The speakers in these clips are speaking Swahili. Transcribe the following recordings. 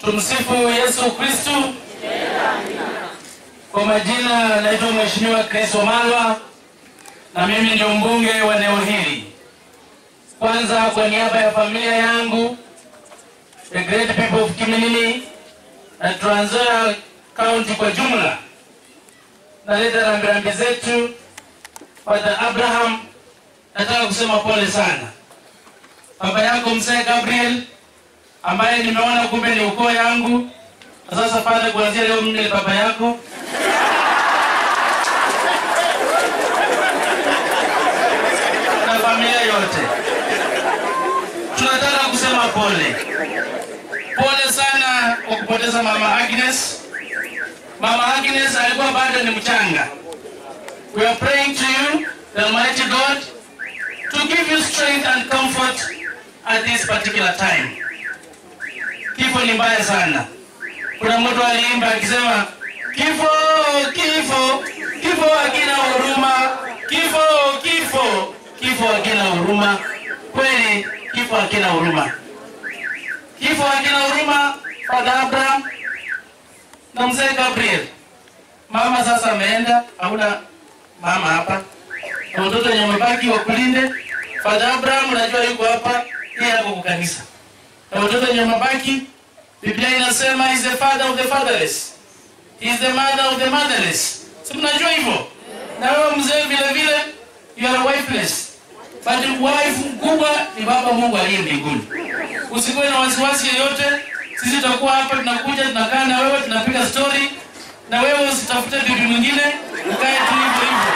Tumsifu Yesu Kristu. Kwa majina naitwa Mheshimiwa Chris Wamalwa na mimi ndio mbunge wa eneo hili. Kwanza kwa niaba ya familia yangu the great people of Kiminini na Trans Nzoia County kwa jumla, naleta rambirambi zetu Father Abraham. Nataka kusema pole sana baba yako mzee Gabriel ambaye nimeona kumbe ni ukoo yangu. Na Sasa Father, kuanzia leo mimi ni baba yako na familia yote. Tunataka kusema pole, pole sana kwa kupoteza mama Agnes. Mama Agnes alikuwa bado ni mchanga. We are praying to you, the Almighty God, to give you strength and comfort at this particular time. Kifo ni mbaya sana. Kuna mtu aliimba akisema kifo, kifo, kifo hakina huruma, kifo, kifo, kifo hakina huruma. Kweli kifo hakina huruma, kifo hakina huruma. Father Abraham na mzee Gabriel, mama sasa ameenda, hauna mama hapa, na watoto wenye wamebaki wakulinde. Father Abraham unajua yuko hapa, yeye ako kwa kanisa, na watoto wenye wamebaki, Biblia inasema is the father of the fatherless, is the mother of the motherless. Si mnajua hivyo? Na wewe mzee vile vile, you are wifeless, but wife mkubwa ni baba Mungu aliye mbinguni. Usikuwe na wasiwasi yoyote, sisi tutakuwa hapa, tunakuja tunakaa na wewe, tunapiga story na wewe, usitafute bibi mwingine, ukae tu hivyo hivyo.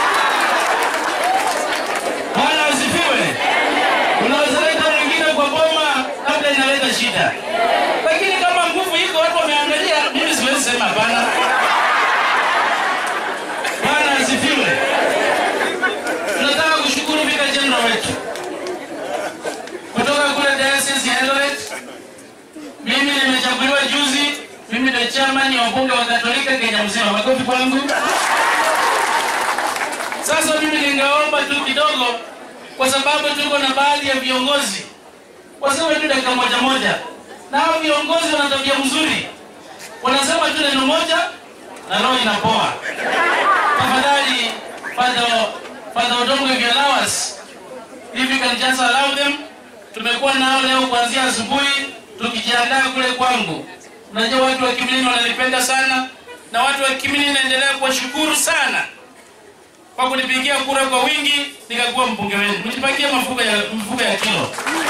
Bwana asifiwe. Unaweza leta mwingine kwa boma, labda inaleta shida, lakini kama nguvu iko, watu wameangalia, mimi siwezi sema hapana. Bwana asifiwe. Tunataka kushukuru Vicar General wetu kutoka kule Diocese ya Eldoret. Mimi nimechaguliwa juzi, mimi ndio chairman wa wabunge wa Katolika Kenya mzima. Makofi kwangu. Sasa mimi ningeomba tu kidogo, kwa sababu tuko na baadhi ya viongozi waseme tu dakika moja moja, na hao viongozi wana tabia mzuri, wanasema tu neno moja na roho inapoa. Tafadhali Father Father Odongo, if you allow us, if you can just allow them. Tumekuwa nao leo kuanzia asubuhi tukijiandaa kule kwangu. Unajua watu wa Kiminini wananipenda sana, na watu wa Kiminini naendelea kuwashukuru sana kwa kunipigia kura kwa wingi nikakuwa mbunge wenu. Mjipakie mafuko ya mfuko ya kilo.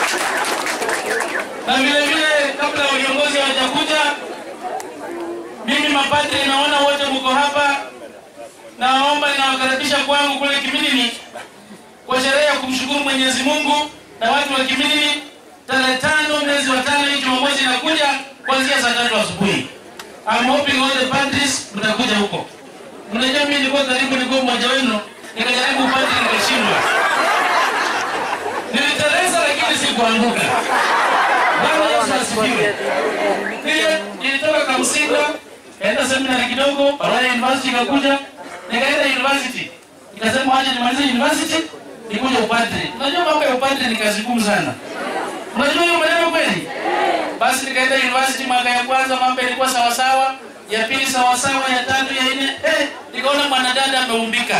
Na vile vile, kabla ya viongozi hawajakuja, mimi mapadri naona wote mko hapa, naomba nawakaribisha kwangu kule Kiminini kwa sherehe ya kumshukuru Mwenyezi Mungu na watu wa Kiminini tarehe tano mwezi wa tano hii Jumamosi inakuja kuanzia saa tatu asubuhi. I'm hoping all the padris mtakuja huko. Mnajua mimi nilikuwa karibu, nilikuwa mmoja wenu, nikajaribu upande nikashindwa. Niliteleza lakini sikuanguka. Bwana Yesu asifiwe. Pia nilitoka Kamsinga, kaenda seminari kidogo, baadaye university ikakuja, nikaenda university. Nikasema aje nimalize university, nikuja upadre. Unajua mambo ya upadre ni kazi ngumu sana. Unajua hiyo maneno kweli? Basi nikaenda university mwaka ya kwanza, mambo yalikuwa sawa sawa, ya pili sawa sawa, ya tatu, ya nne, eh, nikaona mwanadada ameumbika.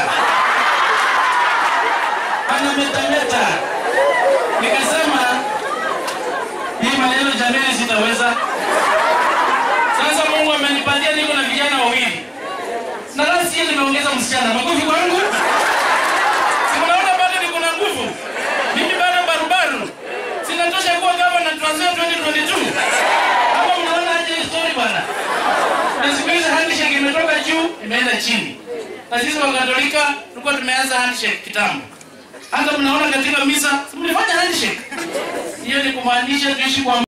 Anametameta. Nikasema hii maneno jamii sitaweza. Sasa Mungu amenipatia niko na vijana wawili. Na last year nimeongeza msichana. Makofi kwangu. Si mnaona bado niko na nguvu. Mimi bado barubaru. Sinatosha kuwa gavana Trans Nzoia 2022. Kama mnaona aje hii story bwana. Na siku hizi handshake imetoka juu imeenda chini. Na sisi wa Katolika tulikuwa tumeanza handshake kitambo. Hata mnaona katika misa mlifanya handshake. Hiyo ni kumaanisha tuishi kwa